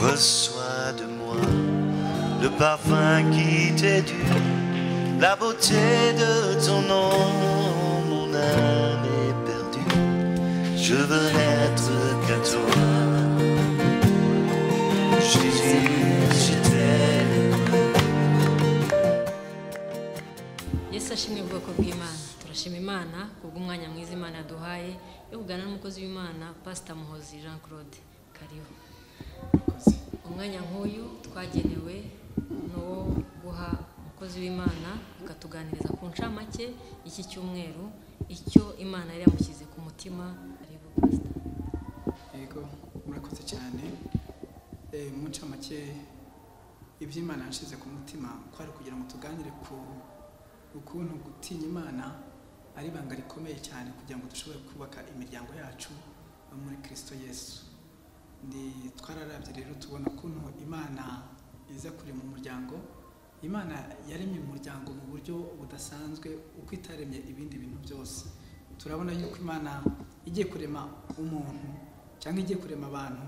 Reçois de moi le parfum qui t'est dû, la beauté de ton nom, mon âme est perdue. Je veux n'être qu'à toi. Jésus, je t'aime. yesu ashimwe ubwoko bw'imana turashima imana kubw'umwanya mwiza imana yaduhaye yo kuganira n'umukozi w'imana pasita muhozi jean claude kariho umwanya nk'uyu twagenewe ni uwo guha umukozi w'imana akatuganiriza ku ncamake y'iki cyumweru icyo imana yari yamushyize ku mutima aribo pasita yego murakoze cyane Eh, mu ncamake iby'imana yashyize ku mutima kwari kugira ngo tuganire ku ukuntu gutinya imana ari ibanga rikomeye cyane kugira ngo dushobore kubaka imiryango yacu no muri kirisito yesu ni twararabye rero tubona ukuntu imana iza kure mu muryango imana yaremye umuryango mu buryo budasanzwe uko itaremye ibindi bintu byose turabona yuko imana igiye kurema umuntu cyangwa igiye kurema abantu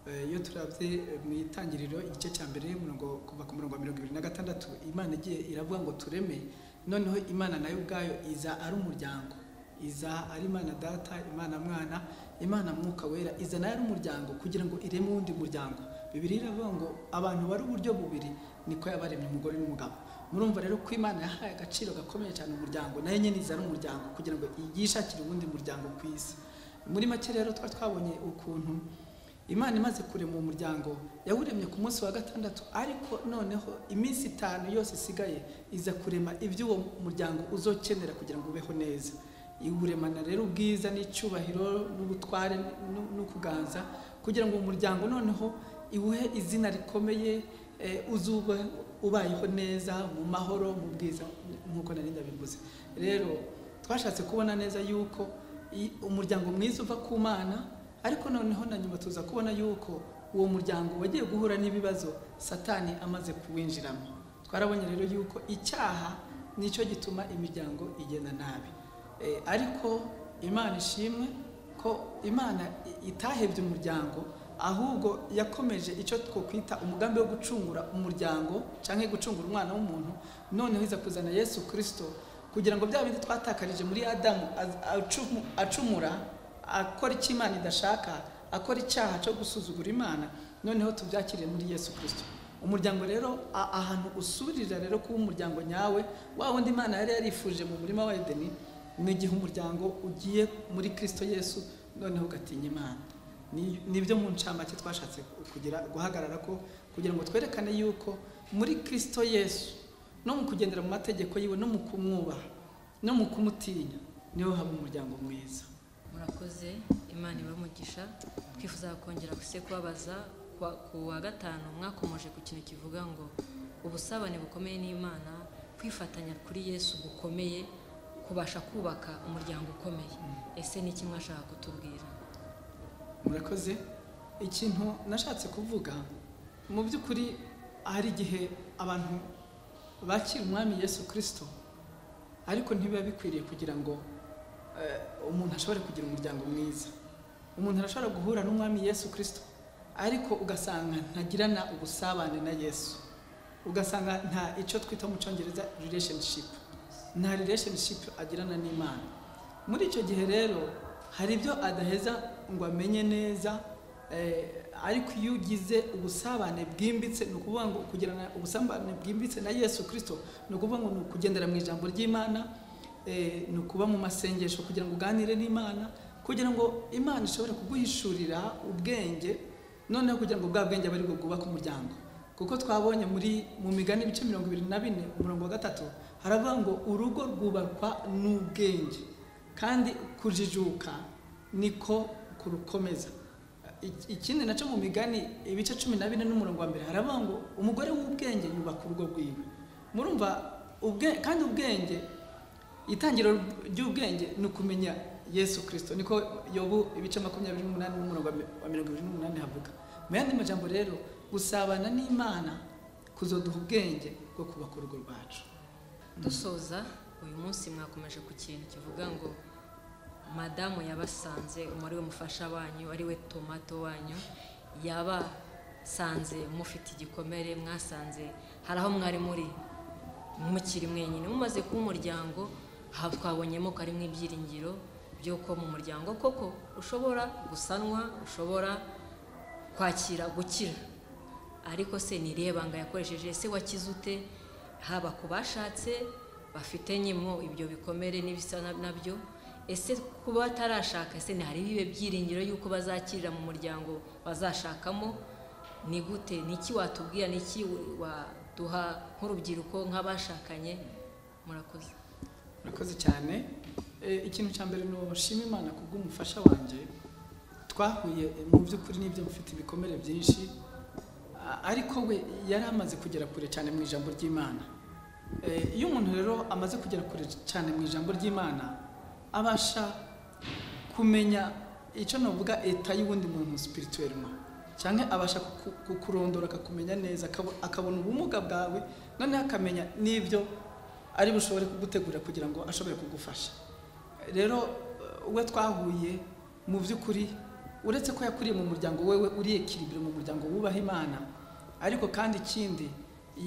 Eh, iyo turabye eh, mu itangiriro igice cya mbere murongo kuva ku murongo wa mirongo ibiri na gatandatu imana igiye iravuga ngo tureme noneho imana nayo ubwayo iza ari umuryango iza ari imana data imana mwana imana mwuka wera iza nayo ari umuryango kugira ngo ireme uwundi muryango bibiri iravuga ngo abantu bari uburyo bubiri niko yabaremye umugore n'umugabo murumva rero ko imana yahaye agaciro gakomeye cyane umuryango nayo nyine iza ari umuryango kugira ngo yishakire uwundi muryango ku isi muri make rero twari twabonye ukuntu imana imaze kurema uwo muryango yawuremye ku munsi wa gatandatu ariko noneho iminsi itanu yose isigaye iza kurema iby'uwo muryango uzokenera kugira ngo ubeho neza iwuremana rero ubwiza n'icyubahiro n'ubutware n'u- n'ukuganza kugira ngo uwo muryango noneho iwuhe izina rikomeye eh, uzuba ubayeho neza mu mahoro mu bwiza nk'uko nari ndabivuze rero twashatse kubona neza yuko i- umuryango mwiza uva ku mana ariko noneho na nyuma tuza kubona yuko uwo muryango wagiye guhura n'ibibazo satani amaze kuwinjiramo twarabonye rero yuko icyaha nicyo gituma imiryango igenda nabi Eh, ariko imana ishimwe ko imana i- itahebye umuryango ahubwo yakomeje icyo twakwita umugambi wo gucungura umuryango cyangwa gucungura umwana w'umuntu noneho iza kuzana yesu kirisito kugira ngo bya bindi twatakarije muri adamu az- acumu- acumura akora icyo imana idashaka akora icyaha cyo gusuzugura imana noneho tubyakiriye muri yesu kirisito umuryango rero a- ahantu usubirira rero kuba umuryango nyawe wa wundi imana yari yarifuje mu murima wa edeni ni igihe umuryango ugiye muri kirisito yesu noneho ugatinya imana Ni- nibyo mu ncamake twashatse kugira guhagarara ko kugira ngo twerekane yuko muri kirisito yesu no mu kugendera mu mategeko yiwe no mu kumwubaha no mu kumutinya niho haba umuryango mwiza murakoze imana ibamugisha twifuza kongera se kubabaza kwa- ku wa gatanu mwakomoje ku kintu kivuga ngo ubusabane bukomeye n'imana kwifatanya kuri yesu gukomeye kubasha kubaka umuryango ukomeye ese ni iki mwashaka kutubwira murakoze ikintu nashatse kuvuga mu by'ukuri hari igihe abantu bakira umwami yesu kirisito ariko ntibiba bikwiriye kugira ngo eh, umuntu ashobore kugira umuryango mwiza umuntu arashobora guhura n'umwami yesu kirisito ariko ugasanga ntagirana ubusabane na yesu ugasanga nta icyo twita mu cyongereza relationship nta relationship agirana n'imana muri icyo gihe rero hari ibyo adaheza ngo amenye neza eh, ariko iyo ugize ubusabane bwimbitse ni ukuvuga ngo kugirana ubusabane bwimbitse na yesu kirisito ni ukuvuga ngo ni ukugendera mu ijambo ry'imana eh, ni ukuba mu masengesho kugira ngo uganire n'imana kugira ngo imana ishobore kuguhishurira ubwenge noneho kugira ngo bwa bwenge abe aribwo bwubaka umuryango kuko twabonye muri mu migani ibice mirongo ibiri na bine umurongo wa gatatu haravuga ngo urugo rwubakwa n'ubwenge kandi kujijuka niko kurukomeza Ik- ikindi nacyo mu migani ibice cumi na bine n'umurongo wa mbere haravuga ngo umugore w'ubwenge yubaka urugo rwiwe murumva ubwe- kandi ubwenge itangiriro ry'ubwenge ni ukumenya yesu kirisito niko yobu ibice makumyabiri n'umunani n'umurongo wa mi- wa mirongo ibiri n'umunani havuga mu yandi majambo rero gusabana n'imana kuzoduha ubwenge bwo kubaka urugo rwacu dusoza uyu munsi mwakomeje ku kintu kivuga ngo madamu yabasanze umubare mufasha wanyu ari we tomato wanyu yabasanze mufite igikomere mwasanze hari aho mwari muri mukiri mwenyine mumaze kuba umuryango aha twabonyemo ko harimo ibyiringiro by'uko mu muryango koko ushobora gusanwa ushobora kwakira gukira ariko se ni irihe banga yakoresheje ese wakize ute haba ku bashatse bafite nyimo ibyo bikomere n'ibisa nabyo ese kuba batarashaka ese ni hari ibihe byiringiro y'uko bazakirira mu muryango bazashakamo ni gute ni iki watubwira ni iki waduha nk'urubyiruko nk'abashakanye murakoze murakoze cyane Eh, ikintu cya mbere ni ushima imana kubw'umufasha wanjye twahuye eh, mu by'ukuri n'ibyo mufite ibikomere byinshi A- ariko we yari amaze kugera kure cyane mu ijambo ry'imana Eh, iyo umuntu rero amaze kugera kure cyane mu ijambo ry'imana abasha kumenya icyo navuga eta y'uwundi muntu sipirituwelima cyangwa abasha kuku- kukurondora akakumenya neza akabo- akabona ubumuga bwawe noneho akamenya n'ibyo ari bushobore kugutegura kugira ngo ashobore kugufasha rero eh, we twahuye mu by'ukuri uretse ko yakuriye mu muryango wewe uriye kiribiro mu muryango wubaha imana ariko kandi ikindi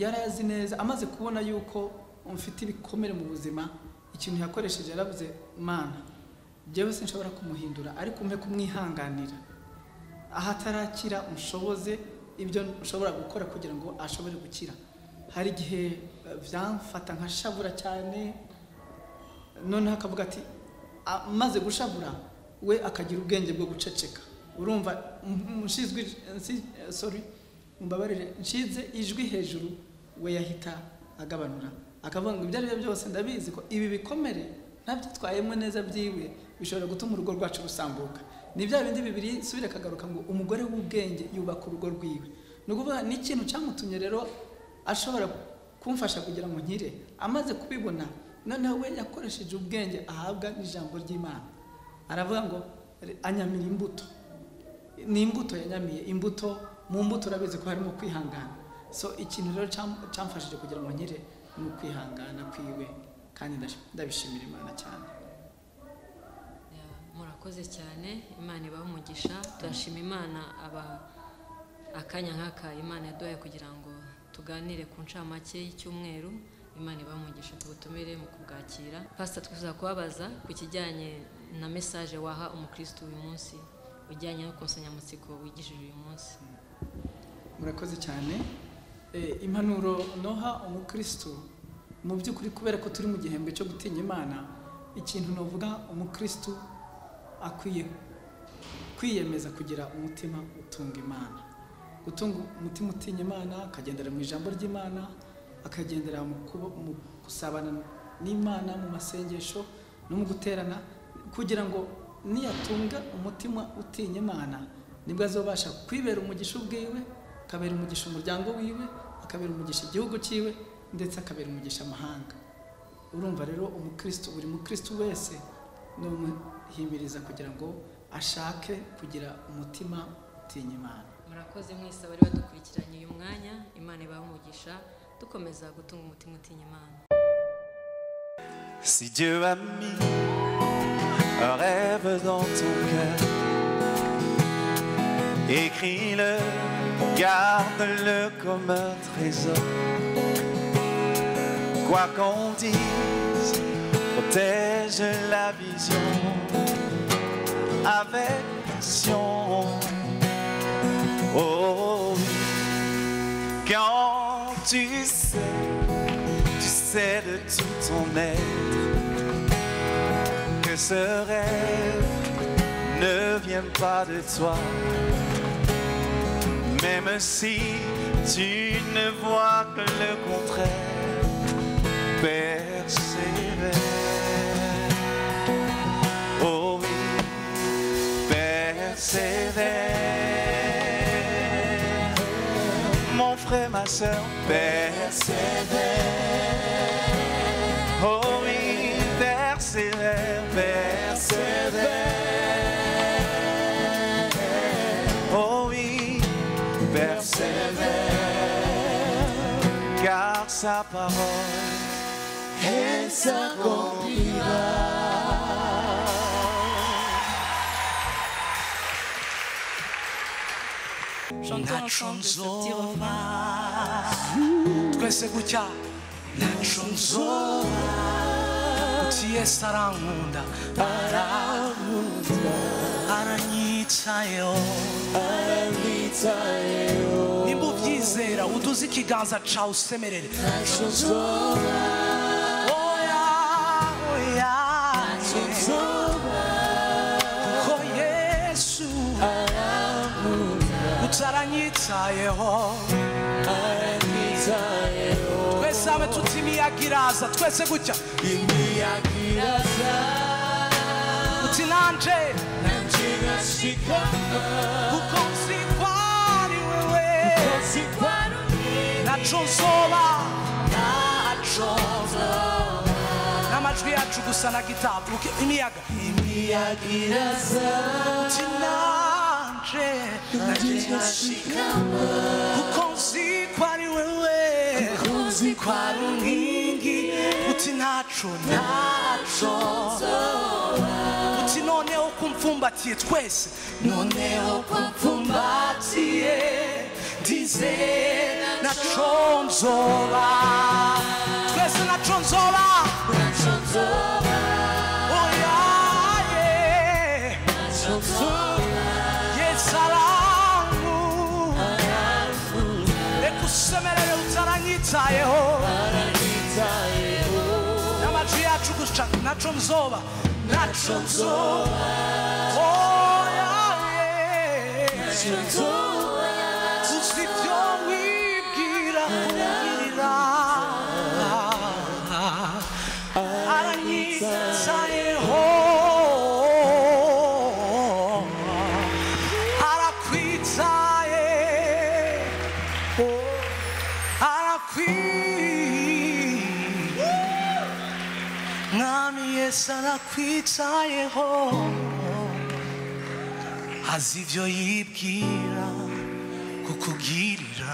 yari azi neza amaze kubona yuko mfite ibikomere mu buzima ikintu yakoresheje yaravuze mana njyewe sinshobora kumuhindura ariko umpe kumwihanganira aho atarakira mushoboze ibyo ushobora gukora kugira ngo ashobore gukira hari igihe eh, byamfata nka shabura cyane noneho akavuga ati amaze gushabura we akagira ubwenge bwo guceceka urumva nshinzwe sorry mumbabarire nshinze ijwi hejuru we yahita agabanura akavuga ngo ibyo ari byo byose ndabizi ko ibi bikomere ntabyitwayemo neza byiwe bishobora gutuma urugo rwacu rusambuka ni bya bindi bibiri subira akagaruka ngo umugore w'ubwenge yubaka urugo rwiwe ni ukuvuga ni ikintu cyamutumye rero ashobora kumfasha kugira ngo nkire amaze kubibona noneho we yakoresheje ubwenge ahabwa n'ijambo ry'imana aravuga ngo "Re- anyamira imbuto ni imbuto yanyamiye imbuto mu mbuto urabizi ko harimo kwihangana so ikintu rero cyam- cyamfashije kugira ngo nkire ni ukwihangana kwiwe kandi ndash- ndabishimira imana cyane Yeah, murakoze cyane imana ibahe umugisha turashima imana aba akanya nk'aka imana yaduhaye kugira ngo tuganire ku ncamake y'icyumweru imana ibahe umugisha tubutumire mu kubwakira pasita twifuza kubabaza ku kijyanye na mesaje waha umukristo uyu munsi ujyanye no ku nsanganyamatsiko wigishije uyu munsi murakoze cyane Eh, impanuro noha umukristo mu by'ukuri kubera ko turi mu gihembwe cyo gutinya imana ikintu navuga umukristo akwiye kwiyemeza kugira umutima utunga imana gutunga umutima utinya imana akagendera mu ijambo ry'imana akagendera mu kuba- mu gusabana n'imana mu masengesho no mu guterana kugira ngo niyatunga umutima utinya imana nibwo azobasha kwibera umugisha ubwiwe akabera umugisha umuryango wiwe akabera umugisha igihugu cyiwe ndetse akabera umugisha amahanga urumva rero umukristo buri mukristo wese ni umuhimiriza kugira ngo ashake kugira umutima utinya imana murakoze mwese abari badukurikiranye uyu mwanya imana ibahe umugisha dukomeza gutunga umutima utinya imana Si Dieu a mis un rêve dans ton cœur, écris-le, garde-le comme un trésor. Quoi qu'on dise, protège la vision avec passion. Oh, oui. quand tu sais tu sais de tout ton être que ce rêve ne vient pas de toi. Même si tu ne vois que le contraire, persévère. Oh oui, persévère. Mon frère, ma soeur, persévère. Oh oui, persévère, persévère. Oh oui, persévère, car sa parole est s'accomplira. Chantons La ensemble ce chanson petit refrain. twese gutya utiye sarankunda arankunda aranyitayeho Aranyitayeho. nimba ubyizera uduze ikiganza cawe usemerere oya oya kuko yesu utaranyitayeho twese abe tuti imiyaga iraza twese gutya imiyaga iraza uti nanje nanje nashika kuko nzi ko ari wewe naco nzoba naco nzoba n'amajwi yacu gusa na gitari uke imiyaga imiyaga iraza uti nanje nanje nashika kuko nzi ko ari wewe kuko nzi ko ari inkingi uti naco naco uti noneho ko umfumbatiye twese noneho ko umfumbatiye ndize naco nzoba twese naco nzoba oya ye yesalamu ekusemerere utaranyitayeho n'amajwi yacu guca naco nzoba naco nzoba oya ye uzi ibyo wibwira wibwira aranyitayeho arakwitaye arakwi mwami yesu arakwitayeho azi ibyo yibwira kukugirira